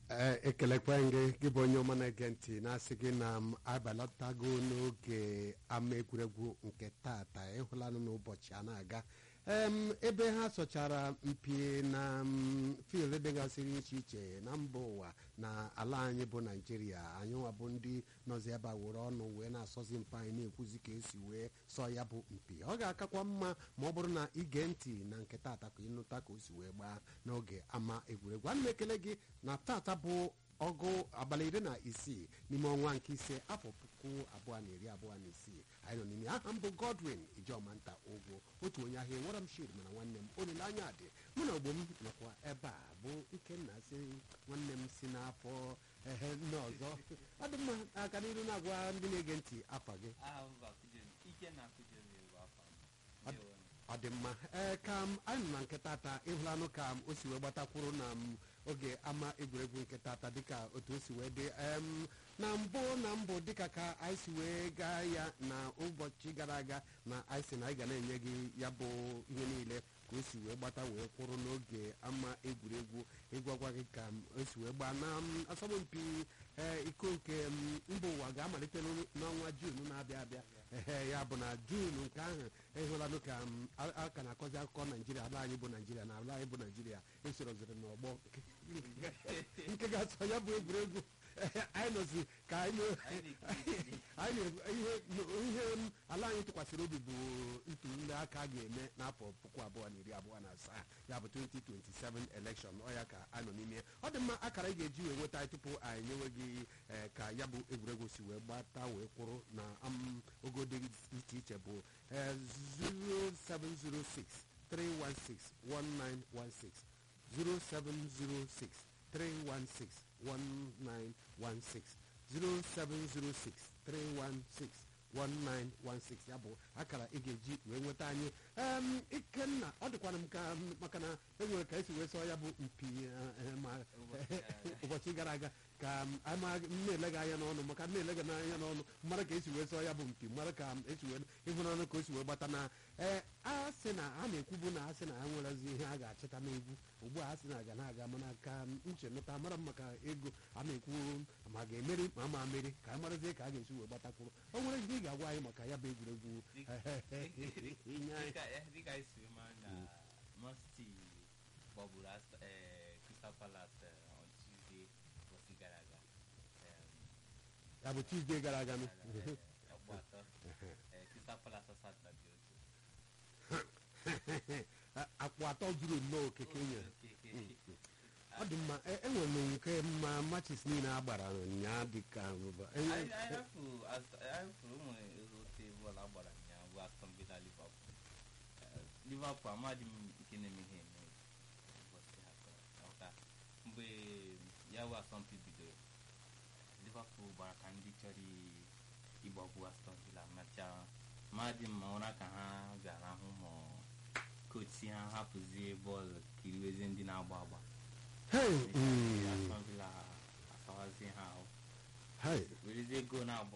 ee ekelekwa gị gị bụ onye ọma na-ege ntị na-asị gị na m abalatago n'oge ama egwuregwu nke tata ịhụlanụ n'ụbọchị a na-aga em ebe ha sọchara mpi na m, field dịgasịrị iche iche na mba ụwa na ala anyị bụ naijiria anyị nwa bụ ndị nọzi ebe a were ọnụ wee na-asọzi mpa anyị na-ekwuzi ka esi wee sọ ya bụ mpi ọ ga-akakwa mma ma ọ bụrụ na ige ntị na nke tata ka ịnụta ka o si wee gbaa n'oge ama egwuregwu ana m ekele gị na tata bụ ọgụ abalị iri na isii n'ime ọnwa nke ise afọ puku abụọ na iri abụọ na isii anyị nọ n'ime aha m bụ godwin ijomanta ụgwọ otu onye ahịa enwere m shid mana nwanne m olileanya dị mụ na ogbo m nọkwa ebe a bụ ikenna si nwanne m si n'afọ ehe nne ọzọ ọ dị mma aka n'iru na-agwa ndị na-ege ntị afa gị aha m bụ Akụjeli ike na Akụjeli bụ afa m Ọ- Ndewo. ọ dị mma ee ka m anyị nọ na nke tata ịhụlanụ ka m o si wee gbatakwuru na m oge ama egwuregwu nke tata dịka otu o si wee dị em na mbụ na mbụ dịka ka anyị si wee gaa ya na ụbọchị gara aga na anyị si na anyị ga na-enye gị ya bụ ihe niile ka o si wee gbata wee kwụrụ n'oge ama egwuregwu ịgwagwa gị ka m o si wee gbaa na m, asọmpi ee, iko nke m, mba ụwa ga-amalite n'ọnụ- n'ọnwa jun na-abịa abịa ehe ya bụ na jun nke ahụ ịhụlanụ ka m, a- a ka na-akọzi akụkọ naijiria ala anyị bụ naijiria na ala anyị bụ naijiria esoroziri n'ọgbọ nke ga-asọ ya bụ egwuregwu Ehe, anyị nọzi ka anyị na- Anyị na-ekiri anyị na- ihe ihe m, ala anyị tụkwasịrị obi bụ ntuli aka a ga-eme n'afọ puku abụọ na iri abụọ na asaa ya bụ 2027 election ọ ya ka a nọ n'ime ya. ọ dị mma akara ị ga-eji wee nweta anyị tupu anyị nyewe gị eh, ka ya bụ egwuregwu si wee gbata wee kwụrụ na am, ogo dị iche iche bụ eh, 0706 316 1916 0706 316 1916 0706 316 1916 ya bụ akara ị ga-eji wee nweta anyị em ikenna ọ dịkwana m ka maka na enwere ka esi wee sọ ya bụ mpi eh, eh, ma ụbọchị gara aga ka m ama m na-ele gị anya n'ọnụ maka m na-ele gị n'anya n'ọnụ mara ka esi wee sọ ya bụ mpi mara ka m esi wee ịhụnanụ ka o si wee gbata na ee a sị na a na-ekwubu na a sị na ha nwerezi ihe a ga-achịta n'egwu ugbu a a sị na aga na aga mana ka uche nụta mara m maka ego a na-ekwu ma ga-emeri ma ama meri ka a marazie ka a ga-esi wee gbatakwuru o nwere ihe ị ga-agwa anyị maka ya bụ egwuregwu inye anyị Dịka eh, dịka anyị si ma na Man City gbagburu Ast- eh, Crystal Palace eh, on Tuesday ụbọchị gara aga Em, ya bụ tuzdee gara aga nụ. eh, ọgbọ atọ Eh, Crystal Palace asatọ dị otu akwụ atọ juru nnọọ okeke nyere Okeke. ọ dị mma e- enwere m nke mma matches niile a gbara ụnyaa dịka Anyị anyị hafuru Ast- anyị hafuru ụmụ otu bọọlụ agbara ụnyaahụ bụ Aston Villa Liverpool Eh, Liverpool amadị m nke na-eme ihe eme ụbọchị ha kọrọ ọka mgbe ya bụ asọmpi bidoro Liverpool gbara ka ndị chọrọ i- ịgbagbu Aston Villa mechaa madị m ma ụra ka ha bịara hụ ma kochi ha hapụzie bọọlụ kiriwezie ndị na-agba agba Hey, mm, Aston Villa asawazie ha ahụ hey, werezie gol na-abọ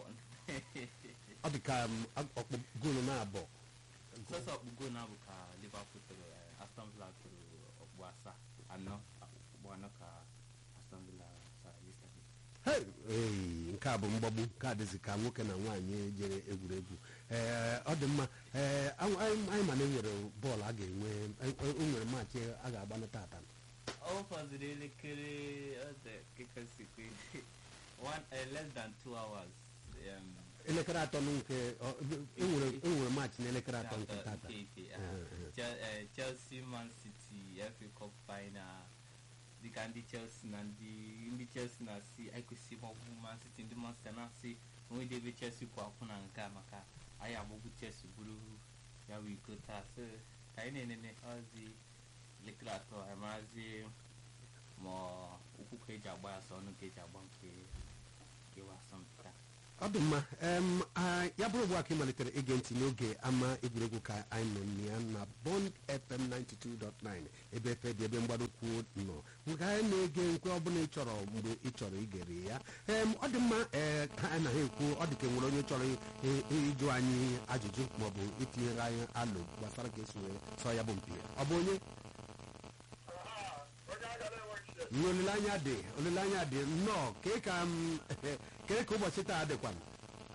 ọ dị ka m, ọkpụ goolu na-abọ sọsọ ọkpụ gol na-abụ ka Liverpool tụrụ eh, Aston Villa tụrụ ọkpụ asaa anọ ọkpụ anọ ka Aston Villa sara yesterday Hey, hey, nke a bụ mgbagbu nke a dịzi ka nwoke na nwaanyị jere egwuregwu ee ọ dị mma ee anyị anyị ma na enwere bọọlụ a ga-enwe e- e- o nwere maachị a ga-agbanụ tata ọ fọdụrụ elekere ọdụ kekọsikwe one eh, less than two hours um, elekere atọ na nke ọ- enwere enwere maachị na elekere atọ nke tata nke ike Eh, eh. Chel- eh, Chelsea Man City FA Cup final dịka ndị Chelsea na ndị ndị Chelsea na-asị anyị kwesịrị ịgbagbu Man City ndị Man City na-asị onwe ebe Chelsea kwụ akwụ na nke a maka anyị agbagbu Chelsea bụrụ ya bụ iko taa so ka anyị na-enene ọzi elekere atọ anyị marazi ma ụkwụ ka eji agba ya sọ ọnụ ka eji agba nke kewa asọmpi taa ọ dị mma em, a- ya bụrụ ugbu a ka ị malitere ige ntị n'oge ama egwuregwu ka anyị nọ na ya na bond fm 92.9 ebe efe dị ebe mgbadokwu nọ nke anyị na-ege nkwe ọbụla ị chọrọ mgbe ị chọrọ igere ya em, ọ dị mma ee ka anyị na ha ekwu ọ dị ka nwere onye chọrọ i- i- ịjụ anyị ajụjụ maọbụ itinyere anyị alụ gbasara ka esi wee sọ ya bụ mpi ọ bụ onye Mm, olileanya dị olileanya dị nnọọ kee ka m kee ka ụbọchị taa dịkwa m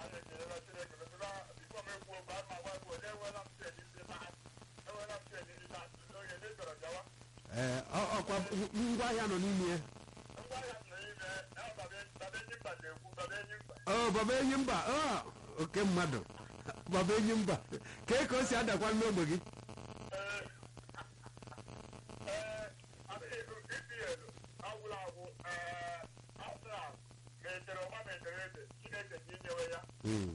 ee ọ- ọkwa ngwa ahịa nọ n'ime ya ọ baba enyi mba ọ oke mmadụ baba enyi mba kee ka o si adakwa n'ogbe gị Mm.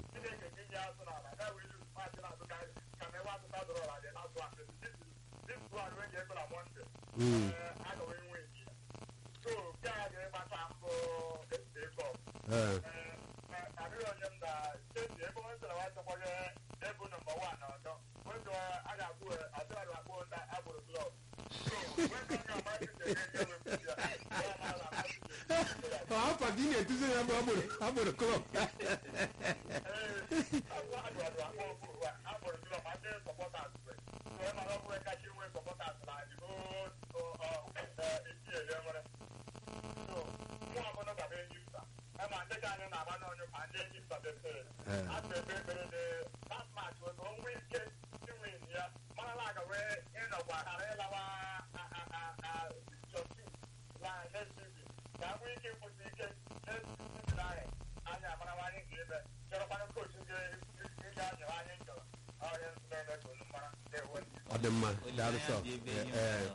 Mm. ee ọ afọ gị na-etuzi ya bụ agbụrụ agbụrụ klọb ọ dị mma daalụ sọ ee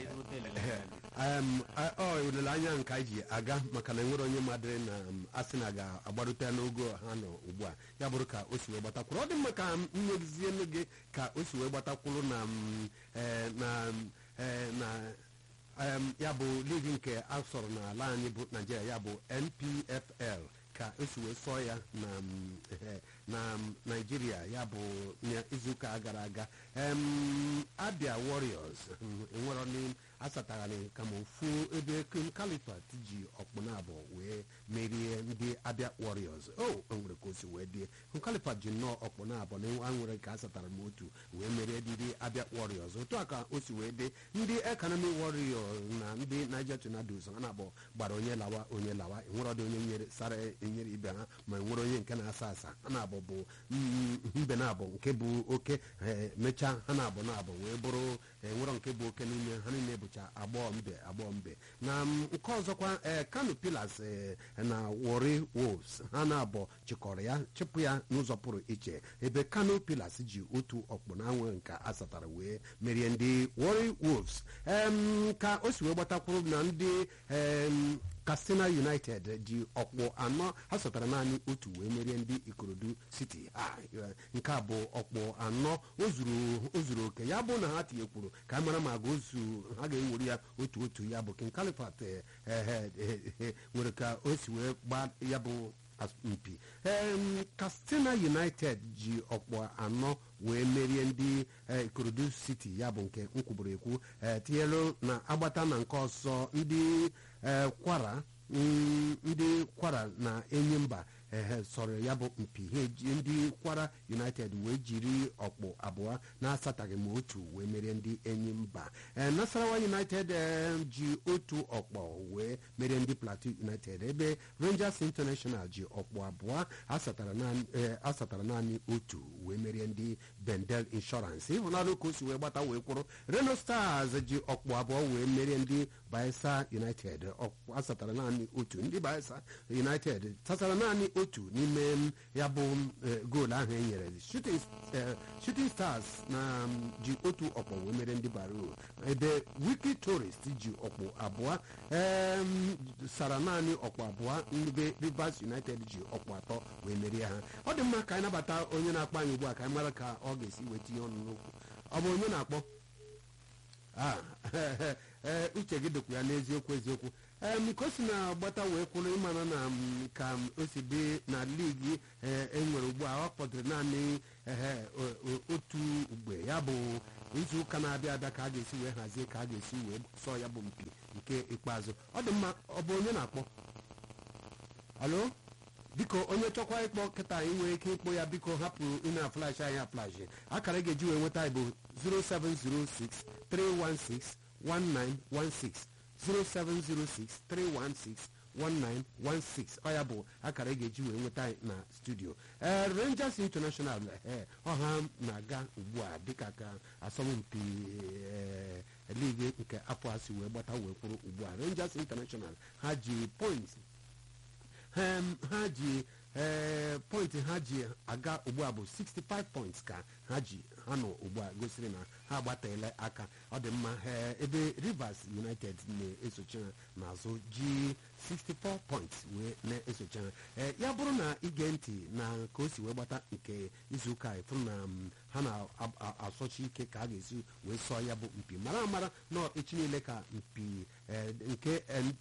Em, a- ọ olileanya nke anyị ji aga maka na enwere onye madịrị na m, asị na ga-agbarute n'ogo ha nọ ugbu a ya bụrụ ka o si wee gbatakwuru ọ dị mma ka m nyezie nụ gị ka o si wee gbatakwuru na m, eh, na m, eh, na em, ya bụ ligi nke asọrọ n'ala anyị bụ naijiria ya bụ npfl ka esi wee sọọ ya na m, eh, na m, naijiria ya bụ ya izuụka gara aga em, abia warriors mm, enwero ni asatagharị kama ofu ebe kin kalifat ji ọkpụna abụọ wee merie ndị abia warriors o nwere ka o si wee die kalifat ji nnọọ ọkpụna abụọ na nwere ka asatara m otu wee merie ndị abia warriors otu a ka o si wee dị ndị economy warriors na ndị niger tornadoes ha na-abụ gbara onye lawa onye lawa enwere ọdị onye nyere sara enyere ibe ha ma enwere onye nke na-asa asa ha na-abụ bụ mm, mbe na-abụ nke bụ oke eh, mechaa ha na-abụ na-abụ wee bụrụ enwero nke bụ oke n'ime ha niile bụcha agbọọ mbe agbọọ mbe na mm, nke ọzọkwa eh, kano pillars eh, na wori wolves ha na-abụ chịkọrọ ya chịpụ ya n'ụzọ pụrụ iche ebe kano pillars ji otu ọkpụ na anwe nke asatara wee merie ndị wori wolves em, ka o si wee gbatakwuru na ndị em, katsina united ji ọkpụ anọ ha sọtara naanị otu wee merie ndị ikorodu city ha eh, nke a bụ ọkpụ anọ o zuru o zuru oke ya bụ na ha tinyekwuru ka a mara ma ga ozu ha ga-ewere ya otu otu ya bụ king califat eh, eh, eh, eh, nwere ka o si wee gbaa ya bụ mpi em, katsina united ji ọkpụ anọ wee merie ndị eh, ikorodu city ya bụ nke nkwuburu ekwu eh, tinyelu na agbata na nke ọzọ ndị eh, kwara mm, ndị kwara na enyimba ehe sọrọ ya bụ mpi ha eji ndị kwara united wee jiri ọkpụ abụọ na-asataghị ma otu wee merie ndị enyi mba ee nasarawa united eh, ji otu ọkpọ wee merie ndị plateau united ebe rangers international ji ọkpụ abụọ asatara naanị eh, asatara naanị otu wee merie ndị bendel insurance ịhụnanụ ka o si wee gbata wee kwụrụ reno stars ji ọkpụ abụọ wee merie ndị bayelsa united ọkpụ asatara naanị otu ndị bayelsa united tasara naanị otu n'ime m, ya bụ eh, goolu ahụ e nyere shooting eh, shooting stars na m, ji otu ọkpọ wee mere ndị baro ebe wiki tourist ji ọkpụ abụọ em, sara naanị ọkpụ abụọ ebe rivers united ji ọkpụ atọ wee merie ha ọ dị mma ka anyị nabata onye na-akpọ anyị ugbu a ka anyị mara ka ọ ga-esi weta ihe ọnụ n'okwu ọ bụ onye na-akpọ Ah, ee uche gị dịkwa ya n'eziokwu eziokwu em ka o si na-agbata wee kwụrụ ịmara na m, ka m o si dị na ligi ee, e nwere ugbu a ọ kpọdụrụ naanị ehe, o- o- otu ugbe ya bụ izu ụka na-abịa abịa ka a ga-esi wee hazie ka a ga-esi wee sọọ ya bụ mpi nke ikpeazụ ọ dị mma ọ bụ onye na-akpọ alo biko onye chọkwa ịkpọ kịta anyị nwere ike ịkpọ ya biko hapụ ị na-aflash anyị aflash akara ị ga-eji wee nweta anyị bụ 0706 316 1916 07063161916 ọ ya bụ akara ị ga-eji wee nweta anyị na studio ee rangers international ee ọha na-aga ugbu a dịka ka asọmpi ee ligi nke afọ a si wee gbata wee kwụrụ ugbu a rangers international ha ji point Em, ha ji ee pọintị ha ji aga ugbu a bụ 65 points ka ha ji ha nọ ugbu a gosiri na ha agbatela aka ọ dị mma ee, ebe rivers united na-esochi ha n'azụ ji 64 points wee na-esochi ha Ee, ya bụrụ na ige ntị na ka o si wee gbata nke izuụka a ịfụ na mm, ha na-asọchi ike ka a ga-esi wee sọọ ya bụ mpi mara amara na echi niile ka mpi ee, nke NP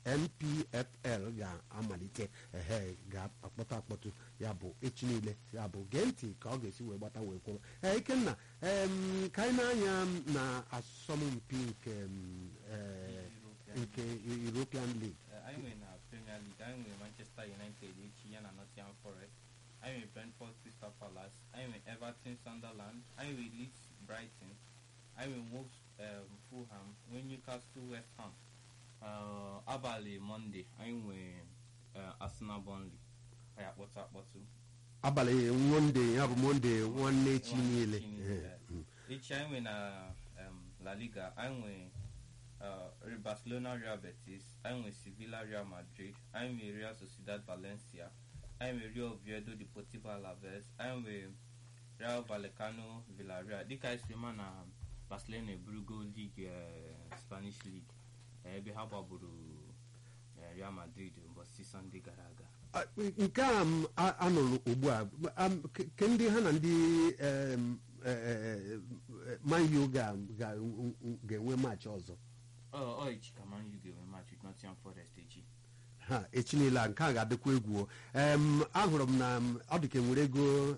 npfl ga-amalite ehe ga-akpọtụ akpọtụ ya bụ echi niile ya bụ gee ntị ka ọ ga-esi wee gbata wee kwụrụ ee ikenna em, ka anyị na-anya na asọmpi nke em, eh, nke european league Eh, anyị nwere na premier league anyị nwere manchester united echi ya na nottingham forest anyị nwere brentford crystal palace anyị nwere everton sunderland anyị nwere leeds brighton anyị nwere wolves um, fulham nwee newcastle west ham uh, abalị monde anyị nwere uh, arsenal burnley anyị akpọtụ akpọtụ abalị monde ya bụ monde nwanne echi niile Echi niile, Eh, eh. mm. echi anyị nwere na um, la liga anyị nwere uh, barcelona real betis anyị nwere sevilla real madrid anyị nwere real sociedad valencia anyị nwere real oviedo deportivo alaves anyị nwere real vallecano villarreal dịka anyị siri ma na barcelona eburugo league uh, spanish league eh, ebe ha gbagburu eh, real madrid ụbọchị sọnde gara aga Ah, nke a m a- anụrụ ugbu a am- ke ke ndị ha na ndị em, eh, eh, eh, man u ga- ga- ga-enwe maachị ọzọ ọ ọ echi ka man u ga-enwe match with nottingham forest echi ha echi niile a nke a ga-adịkwa egwu o. em ahụrụ m na m, ọ dị ka enwere ego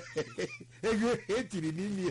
ego etiri n'ime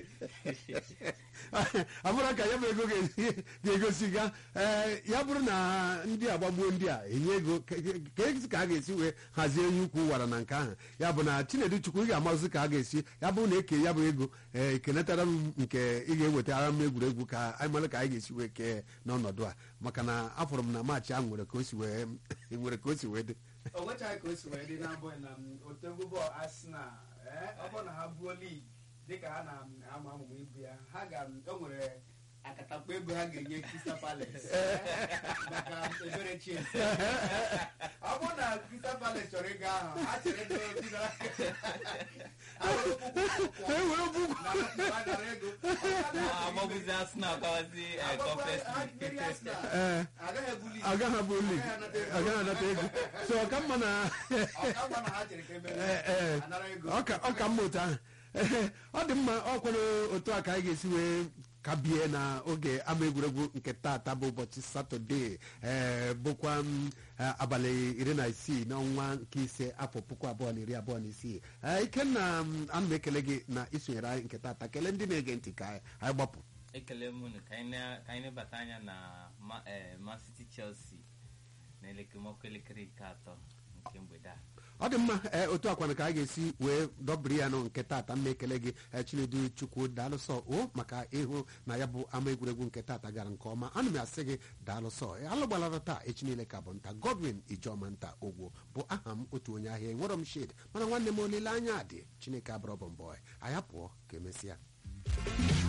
abụrụ ka ya bụ ego ga- ga-egosi ga ee, ya bụrụ na ndị agbagbuo ndị a enye ego ka ka esi ka a ga-esi wee hazie onye ukwu wara na nke ahụ ya bụ na chinedu chukwu ị ga-amazi ka a ga-esi ya bụrụ na eke ya bụ ego ee ekenetara m nke ị ga-ewetara m egwuregwu ka anyị mara ka anyị ga-esi wee kee n'ọnọdụ a maka na afọrọ m na maachị ahụ nwere ka o si wee nwere ka o si wee dị o nwechaghị ka o si wee dị n'abụghị na m, otu egwu bọọlụ Arsenal ee, ọ bụrụ na ha buo ligi dịka ha na-ama amụma ibu ya ha ga o nwere akatakpo ego ha ga-enye Crystal Palace ee, maka ebere Chelsea ọ bụrụ na Crystal Palace chọrọ ịga ahụ ha chere ego dị na ha were puku e were puku na ha dara ego Ọ bụrụ na ha agbagbuzi arsenal gawazi eh, agbagbu- conference ha league. meri Arsenal ee agaghị ebu ligi agaghị abụ lig agaghị anata ego so ọka mma na ọ ka mma na ha chere ka emere Ee, ee. anara ego ọka ọka mma otu ahụ Ee, ọ dị mma ọ kwere otu a ka anyị ga-esi wee kabie na oge ama egwuregwu nke taata bụ ụbọchị satọde ee bụkwa m, eh, abalị iri na isii n'ọnwa nke ise afọ puku abụọ na iri abụọ na isii Ee, ikenna m, ana m ekele gị na isonyere anyị nke taata kelee ndị na-ege ntị ka anyị gbapụ ekele m unu ka anyị na- ka anyị nebata anya na Ma- eh, man city chelsea na elekemọkụ elekere nke atọ nke mgbede a ọ dị mma ee otu akwana ka a ga-esi wee dọbiri ya nụ nke taata mma ekele gị ee, chinedu chukwu daalụsọ o maka ịhụ na ya bụ ama egwuregwu nke taata gara nke ọma ana m asị gị daalụsọ Ee, alụ gbalara taa echi niile ka bụ nta godwin ijeọma nta ogwo bụ aha m otu onye ahịa enwerọ m shid mana nwanne m olileanya dị chineke abụrọ bụ mbọ anyị apụọ ka emesịa